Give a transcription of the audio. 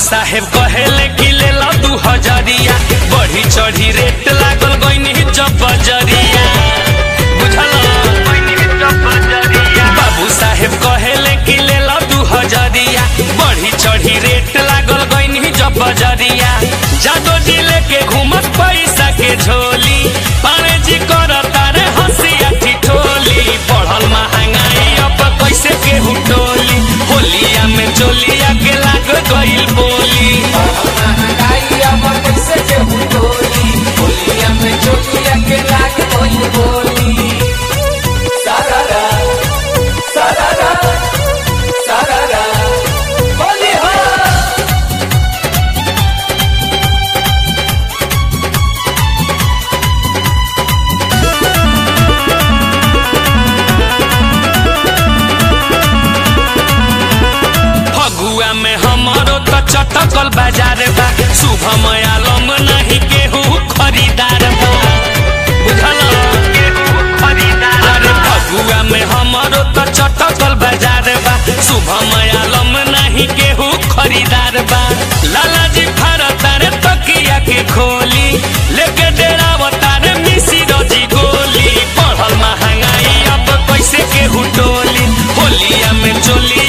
साहेब कहेले कि ले लो दू हजरिया बढ़ी चढ़ी रेट लागल गईनी जब बजरिया बुझल बाबू साहेब कहेले कि ले लो दू हजरिया बढ़ी चढ़ी रेट लागल गईनी जब बजरिया जादो जी लेके घूमत पैसा के झोली पारे जी करता रे हंसिया ठिठोली बढ़ल महंगाई अब कैसे केहू टोली होलिया में चोलिया के लाग गईल बोली महंगाई अब कैसे केहू टोली होलिया में चोलिया के लाग गइल बोली सारारा सारारा सारारा बोली हो फगुआ में हमारो तो चटकल बाजार बा शुभम आलम नहीं केहू खरीदार बा बुझल अरे फगुआ में हमारो तो चटकल बाजार बा शुभम आलम नहीं केहू खरीदार बा लाला जी भारत रे तकिया के खोली लेके डेरावता रे मिसी रजी गोली बढ़ल महंगाई अब कैसे केहू टोली होलिया में चोली